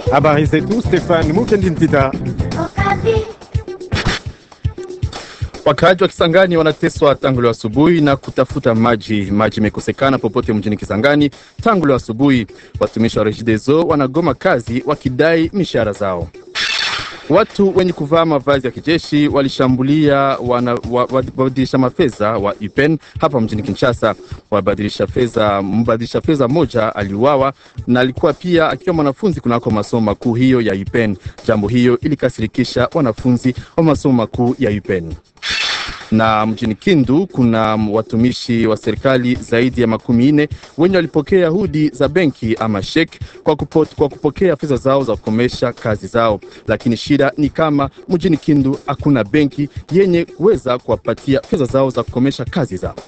Habari zetu Stefan Mukendi Ntita. Wakaaji wa Kisangani wanateswa tangu leo asubuhi na kutafuta maji. Maji imekosekana popote mjini Kisangani tangu leo asubuhi. Watumishi wa Regideso wanagoma kazi wakidai mishahara zao. Watu wenye kuvaa mavazi ya kijeshi walishambulia wabadilisha mafedha wa UPEN hapa mjini Kinshasa. Wabadilisha fedha, mbadilisha fedha moja aliuawa na alikuwa pia akiwa mwanafunzi kunako masomo makuu hiyo ya UPEN. Jambo hiyo ilikasirikisha wanafunzi wa masomo makuu ya UPEN na mjini Kindu kuna watumishi wa serikali zaidi ya makumi nne wenye walipokea hudi za benki ama shek kwa, kupo, kwa kupokea fedha zao za kukomesha kazi zao, lakini shida ni kama mjini Kindu hakuna benki yenye kuweza kuwapatia fedha zao za kukomesha kazi zao.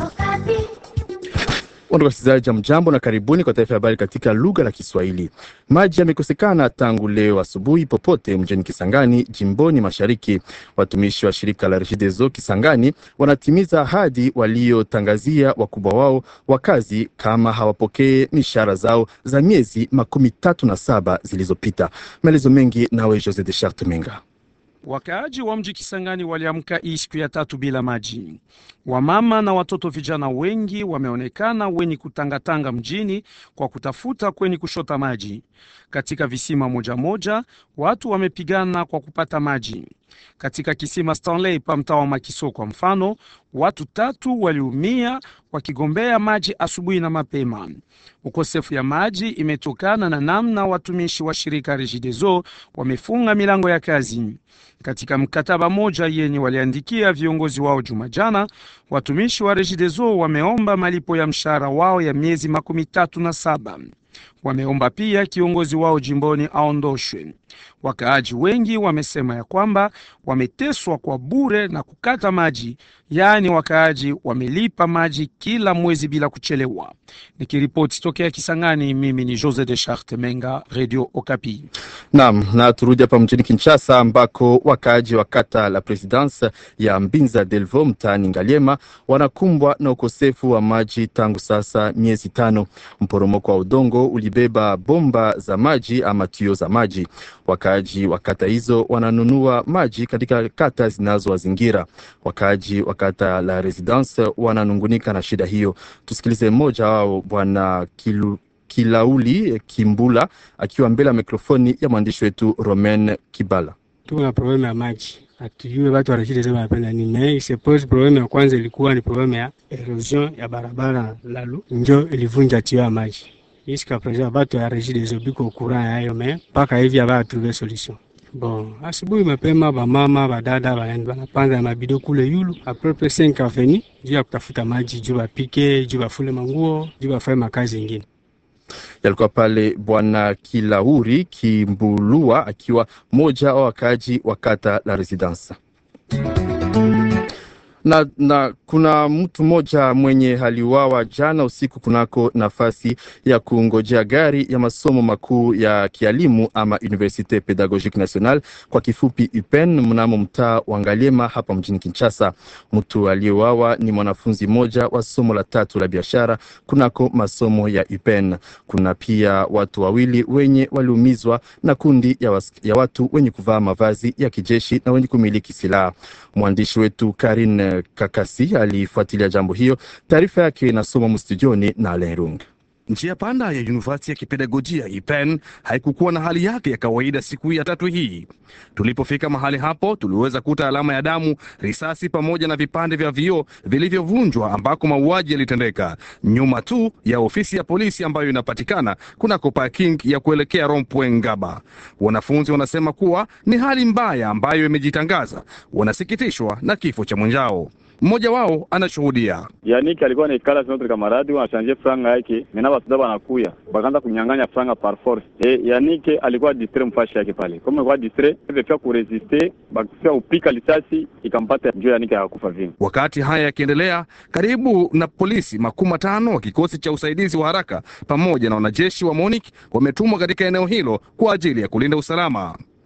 Wasikilizaji, mjambo na karibuni kwa taarifa ya habari katika lugha la Kiswahili. Maji yamekosekana tangu leo asubuhi popote mjini Kisangani, jimboni mashariki. Watumishi wa shirika la Regideso Kisangani wanatimiza ahadi waliotangazia wakubwa wao wa kazi kama hawapokee mishahara zao za miezi makumi tatu na saba zilizopita. Maelezo mengi nawe Jose de Charte Menga. Wakaaji wa mji Kisangani waliamka hii siku ya tatu bila maji. Wamama na watoto vijana wengi wameonekana wenye kutangatanga mjini kwa kutafuta kwenye kushota maji. Katika visima moja moja, watu wamepigana kwa kupata maji. Katika kisima Stanley pa mtaa wa Makiso kwa mfano, watu tatu waliumia wakigombea maji asubuhi na mapema. Ukosefu ya maji imetokana na namna watumishi wa shirika Regideso wamefunga milango ya kazi. Katika mkataba moja yenye waliandikia viongozi wao juma jana, watumishi wa Regideso wameomba malipo ya mshahara wao ya miezi makumi tatu na saba. Wameomba pia kiongozi wao jimboni aondoshwe. Wakaaji wengi wamesema ya kwamba wameteswa kwa bure na kukata maji, yaani wakaaji wamelipa maji kila mwezi bila kuchelewa. Nikiripoti tokea Kisangani, mimi ni Jose de Charte Menga, Radio Okapi. Naam, na turudi hapa mjini Kinshasa ambako wakaaji wa kata la Presidence ya Mbinza Delvo mtaani Ngaliema wanakumbwa na ukosefu wa maji tangu sasa miezi tano. Mporomoko wa udongo ulibeba bomba za maji ama tio za maji. Wakaaji wa kata hizo wananunua maji katika kata zinazowazingira. Wakaaji wa kata la Residence wananungunika na shida hiyo. Tusikilize mmoja wao, Bwana Kilu Kilauli Kimbula akiwa mbele ya mikrofoni ya mwandishi wetu Romain Kibala. Tuko na problemu ya maji, hatujue watu wa Regideso wanapenda nini. Me suppose problemu ya kwanza ilikuwa ni problemu ya erosion ya barabara lalu, njo ilivunja tio ya maji iska present batu ya Regideso biko courant yayo, me mpaka hivi abaya trouve solution. Bon, asubuhi mapema bamama badada banapanda mabido kule yulu aprope 5 aveni juu ya kutafuta maji, juu bapike, juu bafule manguo, juu bafanye makazi ingine yalikuwa pale Bwana Kilauri Kimbulua akiwa mmoja wa wakaaji wa kata la Residence. Na, na kuna mtu mmoja mwenye aliuawa jana usiku kunako nafasi ya kungojea gari ya masomo makuu ya kialimu ama Universite Pedagogique Nationale kwa kifupi UPEN mnamo mtaa wa Ngaliema hapa mjini Kinshasa. Mtu aliyeuawa ni mwanafunzi mmoja wa somo la tatu la biashara kunako masomo ya UPEN. Kuna pia watu wawili wenye waliumizwa na kundi ya, was, ya watu wenye kuvaa mavazi ya kijeshi na wenye kumiliki silaha. Mwandishi wetu Karin Kakasi alifuatilia jambo hiyo. Taarifa yake inasoma mstudioni na Alerung. Njia panda ya University ya kipedagojia IPEN haikukuwa na hali yake ya kawaida siku ya tatu hii. Tulipofika mahali hapo, tuliweza kuta alama ya damu, risasi pamoja na vipande vya vioo vilivyovunjwa ambako mauaji yalitendeka, nyuma tu ya ofisi ya polisi ambayo inapatikana kunako parking ya kuelekea Rompwe Ngaba. Wanafunzi wanasema kuwa ni hali mbaya ambayo imejitangaza, wanasikitishwa na kifo cha mwenzao. Mmoja wao anashuhudia. Yaniki alikuwa naikala sinotre kamaradi wanashanje franga yake mena basuda banakuya bakaanza kunyang'anya franga par force. E, Yanike alikuwa distre mfashi yake pale kama alikuwa distre vefia kuresiste bakifia upika lisasi ikampata njo Yanike akakufa vile. Wakati haya yakiendelea, karibu na polisi makumi matano wa kikosi cha usaidizi wa haraka pamoja na wanajeshi wa MONUC wametumwa katika eneo hilo kwa ajili ya kulinda usalama.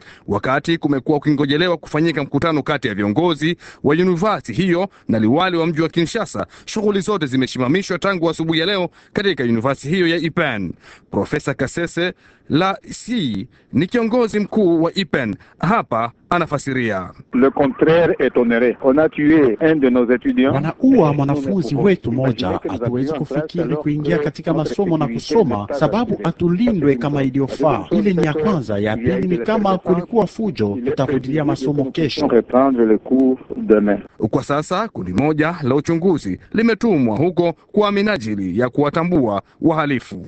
Wakati kumekuwa ukingojelewa kufanyika mkutano kati ya viongozi wa yunivasiti hiyo na liwali wa mji wa Kinshasa, shughuli zote zimesimamishwa tangu asubuhi ya leo katika yunivasiti hiyo ya IPEN. Profesa Kasese la si ni kiongozi mkuu wa IPEN, hapa anafasiria. Le contraire est honoré. On a tué un de nos étudiants. Wanaua mwanafunzi wetu moja. Hatuwezi kufikiri kuingia katika masomo na kusoma sababu hatulindwe kama iliyofaa. Ile ni ya kwanza. Ya pili ni kama kulikuwa fujo, tutarudilia masomo kesho. Reprendre le cours demain. Kwa sasa kundi moja la uchunguzi limetumwa huko kwa minajili ya kuwatambua wahalifu.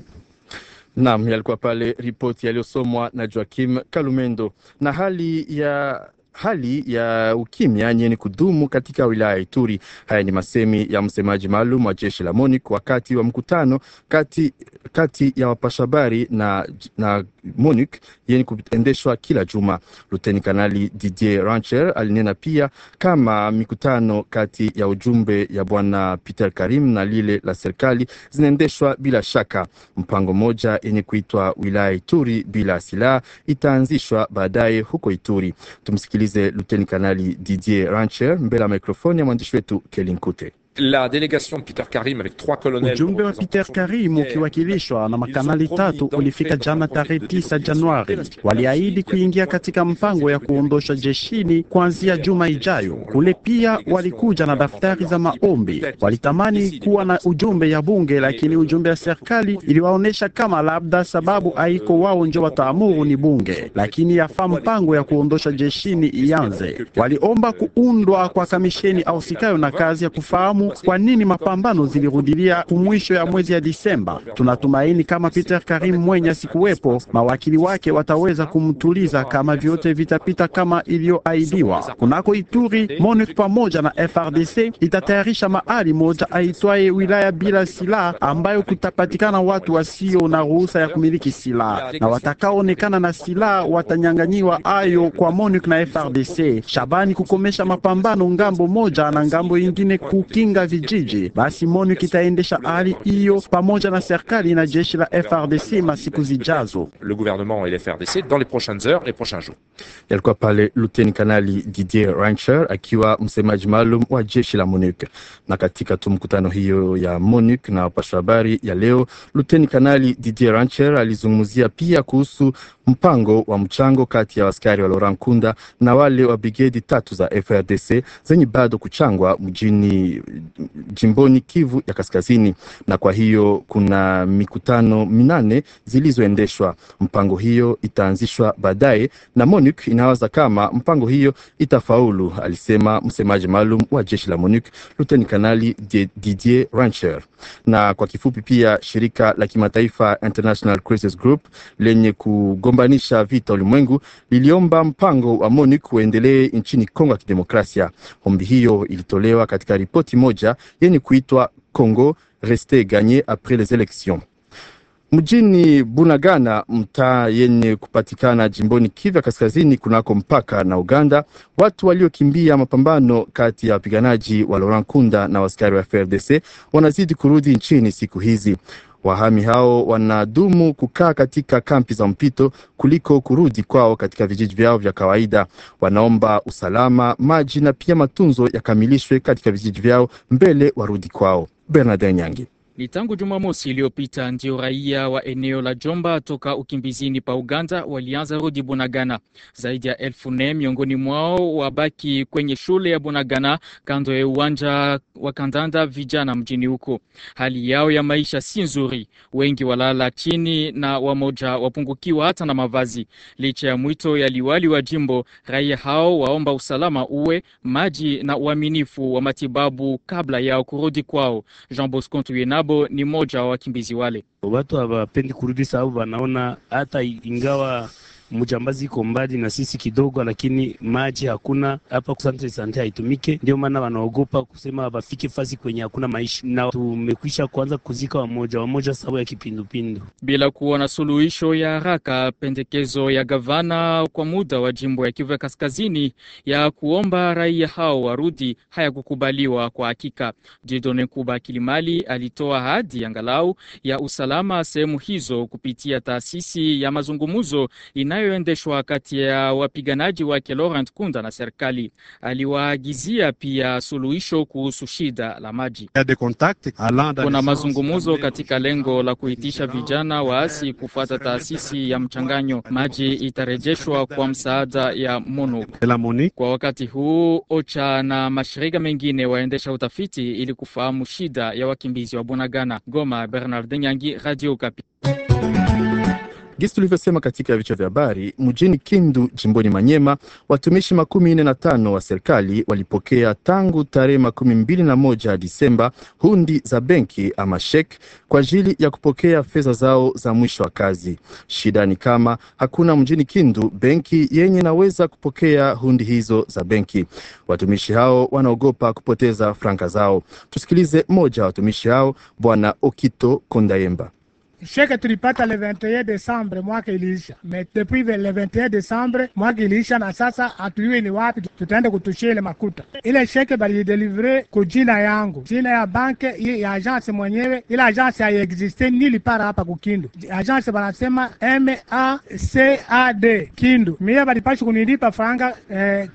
Naam, yalikuwa pale ripoti yaliyosomwa na Joakim Kalumendo. Na hali ya hali ya ukimya yenye kudumu katika wilaya ya Ituri. Haya ni masemi ya msemaji maalum wa jeshi la MONUC wakati wa mkutano kati, kati ya wapashabari na, na MONUC yenye kuendeshwa kila juma. Luteni Kanali Didier Rancher alinena pia kama mikutano kati ya ujumbe ya bwana Peter Karim na lile la serikali zinaendeshwa bila shaka. Mpango mmoja yenye kuitwa wilaya Ituri bila silaha itaanzishwa baadaye huko Ituri. Tumsikilize Luteni Kanali Didier Rancher mbele ya mikrofoni ya mwandishi wetu Kelinkute. La délégation de Peter Karim avec trois colonels. Ujumbe wa Peter Karim ukiwakilishwa na makanali tatu ulifika jana tarehe tisa Januari. Waliahidi kuingia katika mpango ya kuondosha jeshini kuanzia juma ijayo. Kule pia walikuja na daftari za maombi. Walitamani kuwa na ujumbe ya bunge, lakini ujumbe ya serikali iliwaonesha kama labda sababu haiko wao njo wataamuru ni bunge, lakini yafaa mpango ya kuondosha jeshini ianze. Waliomba kuundwa kwa kamisheni ausikayo na kazi ya kufahamu kwa nini mapambano zilirudilia kumwisho ya mwezi ya Disemba. Tunatumaini kama Peter Karim mwenye asikuwepo, mawakili wake wataweza kumtuliza kama vyote vitapita kama iliyoahidiwa. Kunako Ituri, MONUC pamoja na FRDC itatayarisha mahali moja aitwaye wilaya bila silaha, ambayo kutapatikana watu wasio na ruhusa ya kumiliki silaha, na watakaoonekana na silaha watanyanganyiwa ayo kwa MONUC na FRDC. Shabani kukomesha mapambano ngambo moja na ngambo ingine kukinga vijiji. Basi MONUC itaendesha hali hiyo pamoja na serikali na jeshi la FRDC masiku zijazo. Le gouvernement et les FRDC dans les prochaines heures, les prochains jours. Yalikuwa pale Luteni Kanali Didier Rancher akiwa msemaji maalum wa jeshi la MONUC. Na katika tu mkutano hiyo ya MONUC na wapasha habari ya leo, Luteni Kanali Didier Rancher alizungumzia pia kuhusu mpango wa mchango kati ya askari wa Laurent Nkunda na wale wa brigedi tatu za FRDC zenye bado kuchangwa mjini jimboni Kivu ya Kaskazini, na kwa hiyo kuna mikutano minane zilizoendeshwa. Mpango hiyo itaanzishwa baadaye na MONUC inawaza kama mpango hiyo itafaulu, alisema msemaji maalum wa jeshi la MONUC Luteni Kanali Didier Rancher. Na kwa kifupi pia shirika la kimataifa International Crisis Group lenye kugombanisha vita ulimwengu liliomba mpango wa MONUC uendelee nchini Kongo ya Kidemokrasia. Ombi hiyo ilitolewa katika ripoti moja yenye kuitwa Congo reste gagné après les élections. Mjini Bunagana, mtaa yenye kupatikana jimboni Kivu Kaskazini, kunako mpaka na Uganda, watu waliokimbia mapambano kati ya wapiganaji wa Laurent Nkunda na askari wa FRDC wanazidi kurudi nchini siku hizi. Wahami hao wanadumu kukaa katika kampi za mpito kuliko kurudi kwao katika vijiji vyao vya kawaida. Wanaomba usalama, maji na pia matunzo yakamilishwe katika vijiji vyao mbele warudi kwao. Bernard Nyangi. Ni tangu Jumamosi iliyopita ndio raia wa eneo la Jomba toka ukimbizini pa Uganda walianza rudi Bunagana. Zaidi ya elfu nne miongoni mwao wabaki kwenye shule ya Bunagana kando ya uwanja wa kandanda vijana mjini huko. Hali yao ya maisha si nzuri, wengi walala chini na wamoja wapungukiwa hata na mavazi. Licha ya mwito ya liwali wa jimbo, raia hao waomba usalama uwe, maji na uaminifu wa matibabu kabla yao kurudi kwao. Jean Bosco Tuyena ni mmoja wa wakimbizi wale. Watu hawapendi kurudi sababu wanaona hata ingawa mjambazi iko mbali na sisi kidogo, lakini maji hakuna hapa, santre sante haitumike. Ndio maana wanaogopa kusema wafike fasi kwenye hakuna maisha, na tumekwisha kuanza kuzika wamoja wamoja sababu ya kipindupindu. Bila kuona suluhisho ya haraka, pendekezo ya gavana kwa muda wa jimbo ya Kivu ya Kaskazini ya kuomba raia hao warudi hayakukubaliwa kwa hakika. Dieudonne Kuba Kilimali alitoa ahadi angalau ya usalama sehemu hizo kupitia taasisi ya mazungumzo inayo inayoendeshwa kati ya wapiganaji wake Laurent Kunda na serikali. Aliwaagizia pia suluhisho kuhusu shida la maji. Kuna mazungumzo katika lengo la kuitisha vijana waasi kufuata taasisi ya mchanganyo. Maji itarejeshwa kwa msaada ya MONUC. Kwa wakati huu, OCHA na mashirika mengine waendesha utafiti ili kufahamu shida ya wakimbizi wa Bunagana. Goma, Bernard Nyangi, Radio Okapi. Gisi tulivyosema katika vichwa vya habari, mjini Kindu jimboni Manyema, watumishi makumi nne na tano wa serikali walipokea tangu tarehe makumi mbili na moja Disemba hundi za benki ama shek kwa ajili ya kupokea fedha zao za mwisho wa kazi. Shida ni kama hakuna mjini Kindu benki yenye naweza kupokea hundi hizo za benki. Watumishi hao wanaogopa kupoteza franka zao. Tusikilize mmoja wa watumishi hao, Bwana Okito Kondayemba. Sheke tulipata le 21 Desembre mwaka iliisha, me depuis le 21 Desembre mwaka iliisha, na sasa hatujui ni wapi tutaenda kutushia ile makuta. Ile sheke balidelivre ku jina yangu, jina ya banke ya agence mwenyewe. Ile agence haiexiste nili para hapa kukindu, agence banasema MACAD Kindu. Mie balipashi kunilipa franga eh,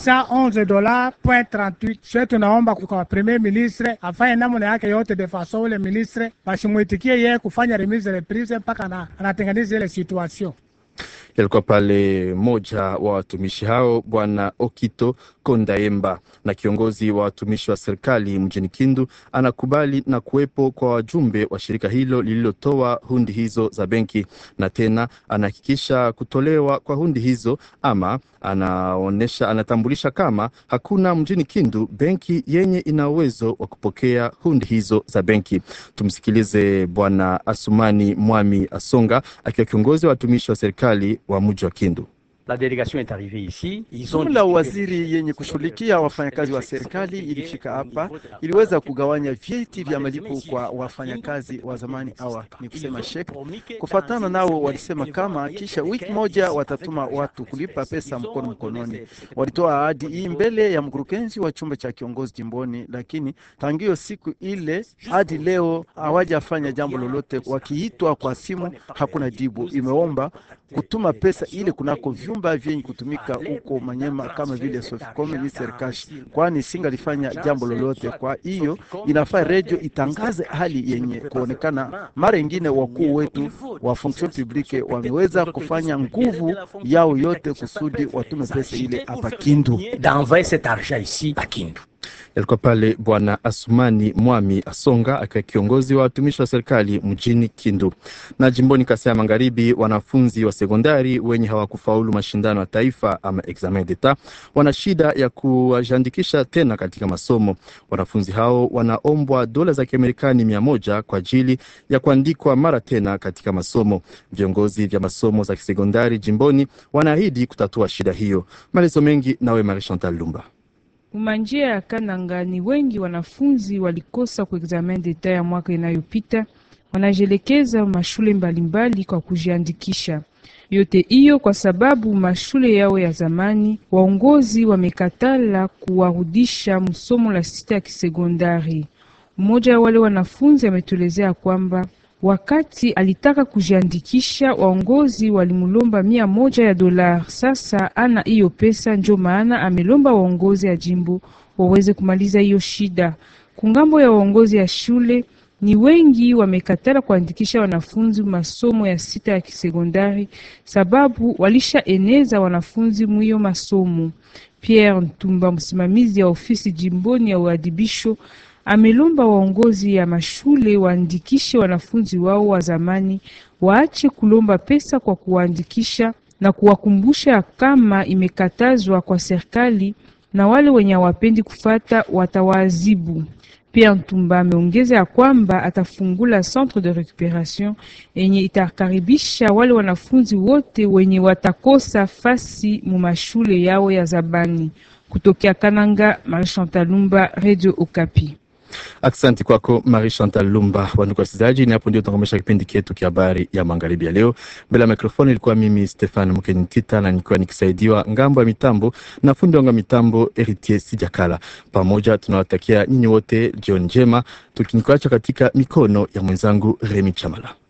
411 dollars point 38. Sio tunaomba kwa premier ministre afanye namna yake yote de façon ule ministre bashimwitikie yeye kufanya remise reprise mpaka anatengeneza ile situation. Yalikuwa pale moja wa watumishi hao Bwana Okito Kondaemba. Na kiongozi wa watumishi wa serikali mjini Kindu anakubali na kuwepo kwa wajumbe wa shirika hilo lililotoa hundi hizo za benki, na tena anahakikisha kutolewa kwa hundi hizo, ama anaonesha, anatambulisha kama hakuna mjini Kindu benki yenye ina uwezo wa kupokea hundi hizo za benki. Tumsikilize Bwana Asumani Mwami Asonga akiwa kiongozi wa watumishi wa serikali wa mji wa Kindu. La delegation est arrivée ici. Jumla waziri yenye kushughulikia wafanyakazi wa serikali ilifika hapa, iliweza kugawanya vyeti vya malipo kwa wafanyakazi wa zamani awa ni kusema shek. Kufatana nao, walisema kama kisha wiki moja watatuma watu kulipa pesa mkono mkononi. Walitoa ahadi hii mbele ya mkurugenzi wa chumba cha kiongozi jimboni, lakini tangio siku ile hadi leo hawajafanya jambo lolote. Wakiitwa kwa simu hakuna jibu. Imeomba kutuma pesa ile kunako vyumba vyenye kutumika huko Manyema kama vile Soficom ni Serkash, kwani singalifanya jambo lolote. Kwa hiyo inafaa redio itangaze hali yenye kuonekana. Mara ingine wakuu wetu wa fonction publique wameweza kufanya nguvu yao yote kusudi watume pesa ile hapa Kindu. D'envoyer cet argent ici à Kindu. Yalikuwa pale Bwana Asumani Mwami Asonga akiwa kiongozi wa watumishi wa serikali mjini Kindu. Na jimboni Kasai ya Magharibi, wanafunzi wa sekondari wenye hawakufaulu mashindano ya taifa ama examen d'etat wana shida ya kujiandikisha tena katika masomo. Wanafunzi hao wanaombwa dola za Kiamerikani mia moja kwa ajili ya kuandikwa mara tena katika masomo. Viongozi vya masomo za kisekondari jimboni wanaahidi kutatua shida hiyo. Maelezo mengi nawe Marie Chantal Lumba. Umanjia ya Kananga ni wengi wanafunzi walikosa kwa examen d'etat ya mwaka inayopita, wanajelekeza mashule mbalimbali kwa kujiandikisha. Yote hiyo kwa sababu mashule yao ya zamani waongozi wamekatala kuwarudisha msomo la sita ya kisekondari. Mmoja wa wale wanafunzi ametuelezea kwamba wakati alitaka kujiandikisha waongozi walimulomba mia moja ya dola. Sasa ana hiyo pesa, ndio maana amelomba waongozi ya jimbo waweze kumaliza hiyo shida. Kungambo ya waongozi ya shule ni wengi wamekatala kuandikisha wanafunzi masomo ya sita ya kisekondari sababu walishaeneza wanafunzi mwiyo masomo. Pierre Ntumba, msimamizi ya ofisi jimboni ya uadibisho amelomba waongozi ya mashule waandikishe wanafunzi wao wa zamani, waache kulomba pesa kwa kuwaandikisha na kuwakumbusha kama imekatazwa kwa serikali, na wale wenye hawapendi kufata watawaadhibu. Pierre Ntumba ameongeza ya kwamba atafungula centre de recuperation yenye itakaribisha wale wanafunzi wote wenye watakosa fasi mu mashule yao ya zabani. Kutokea Kananga, Marie Chantal Lumba, Radio Okapi. Asante kwako Marie Chantal Lumba. Wandugu wasikilizaji, ni hapo ndio tunakomesha kipindi chetu cha habari ya magharibi ya leo. Mbele ya mikrofoni ilikuwa mimi Stefan Mkenitita na nikiwa nikisaidiwa ngambo ya mitambo na fundi wangu wa mitambo Eritier Sijakala. Pamoja tunawatakia nyinyi wote jioni njema, tukikuacha katika mikono ya mwenzangu Remi Chamala.